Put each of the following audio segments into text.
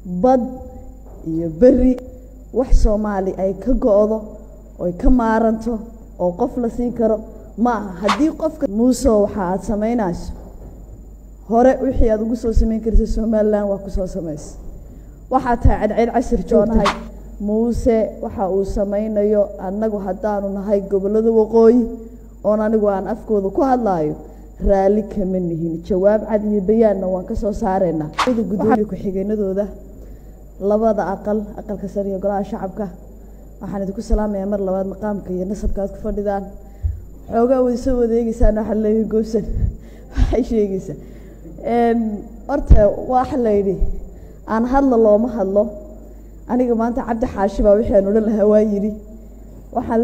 bad iyo beri wax soomaali ay ka go-do oy ka maaranto oo qof la siin karo ma aha haddii qofka muuse waxa aad samaynayso hore wixii aad ugu soo samayn karta somalilan waa kusoo samaysa waxaa tahay cadceed casir joonahay muuse waxa uu samaynayo annagu haddaanu nahay gobollada waqooyi oon anigu aan afkooda ku hadlaayo raalli kama nihin jawaab cad iyo bayaanna waan ka soo saaraynaa gudoomiye ku-xigeenadooda labada aqal aqalka sare iyo golaha shacabka waxaan idinku salaamayaa mar labaad maqaamka iyo nasabka aad ku fadhidaan xoogaa way soo wadeegeysaan waxaa leeyahay goosan waxay sheegaysaa horta waxa la yidhi aan hadla looma hadlo aniga maanta cabdi xaashi baa wixii aan odhan lahaa waa yidhi waxaan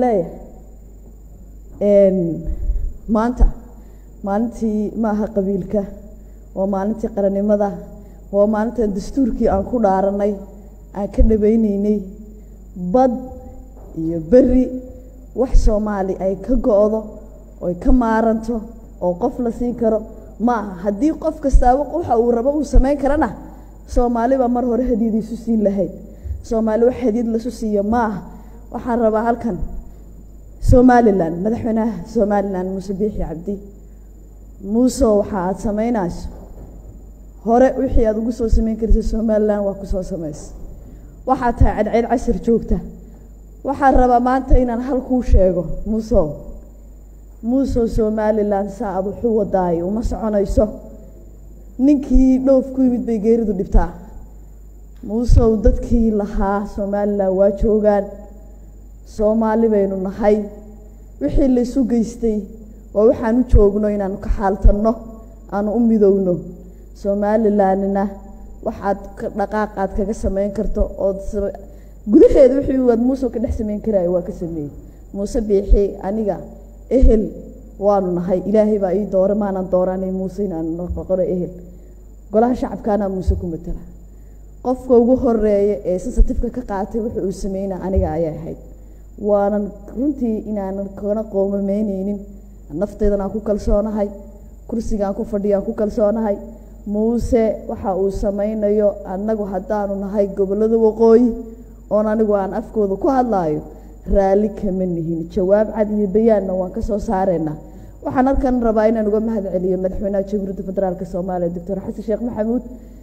leeyahay maanta maalintii ma aha qabiilka waa maalintii qarannimada waa maalintan dastuurkii aan ku dhaaranay aan ka dhabaynaynay bad iyo beri wax soomaali ay ka go-do oy ka maaranto oo qof la siin karo ma aha haddii qof kastaaba waxa uu rabo uu samayn karana soomaali baa mar hore hadiyad isu siin lahayd soomaali wax hadiyad lasu siiyo ma aha waxaan rabaa halkan somalilan madaxweynaha somalilan muuse biixi cabdi muuse waxa aad samaynayso hore wixii aad ugu soo samayn karta somalilan waa kusoo samaysa waxaa tahay cadceed casir joogta waxaan rabaa maanta inaan hal kuu sheego muusow muusow somalilan saa aad wuxuu wadaayo uma soconayso ninkii dhoof ku yimid bay geeridu dhibtaa muusow dadkii lahaa somalilan waa joogaan soomaali baynu nahay wixii laysu geystay waa waxaan u joogno inaanu ka xaaltanno aanu u midowno somalilanina waxaad dhaqaaq aad kaga samayn karto ood gudaheeda wixii waad muuse ka dhex samayn karaayo waa ka sameeyey muuse biixi aniga ehel waanu nahay ilaahay baa ii doora maanan dooranay muuse inaanu noqono ehel golaha shacabkaanaa muuse ku matala qofka ugu horeeya ee sensitifka ka qaatay wuxuu uu sameyna aniga ayay ahayd waanan runtii inaanan kana qoomameyneynin nafteydan aan ku kalsoonahay kursigaan ku fadhiyaan ku kalsoonahay muuse waxa uu samaynayo annagu haddaanu nahay gobollada waqooyi oon anigu aan afkooda ku hadlaayo raalli kama nihin jawaab cad iyo bayaanna waan ka soo saaraynaa waxaan halkan rabaa inaan uga mahad celiyo madaxweynaha jamhuuriyadda federaalk soomaaliya doctor xasan sheekh maxamuud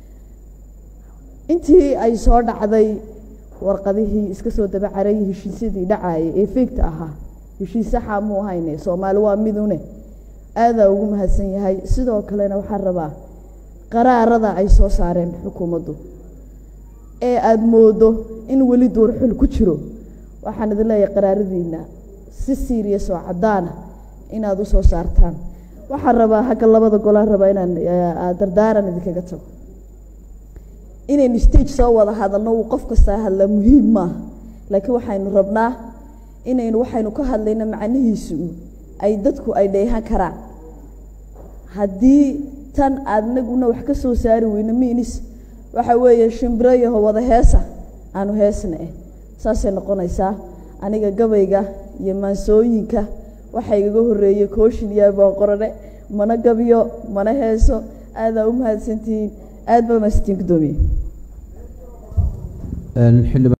intii ay soo dhacday warqadihii iska soo dabacarayay heshiisyadii dhacaayay ee feegta ahaa heshiis saxa muu hayne soomaali waa midune aadaa ugu mahadsan yahay sidoo kalena waxaan rabaa qaraarada ay soo saareen xukuumaddu ee aada moodo in weli duurxul ku jiro waxaan idin leeyahay qaraaradiina si serious oo caddaana inaad usoo saartaan waxaan rabaa hagga labada golaan rabaa inaan dardaaran idinkaga tago inaynu stage soo wada hadalno uu qof kastaa hadlaa muhiim maaha laakiin waxaynu rabnaa inaynu waxaynu ka hadlayno macnihiisu ay dadku ay dheehan karaan haddii tan aadnaguna wax ka soo saari weyno miinis waxa weeye shimbiro yaho wada heesa aanu heesna eh saasay noqonaysaa aniga gabayga iyo maansooyinka waxaa igaga horeeyey kooshin iyo aboonqorane mana gabiyo mana heeso aadaa u mahadsantihiin aad baa mahadsantihiin gudoomiye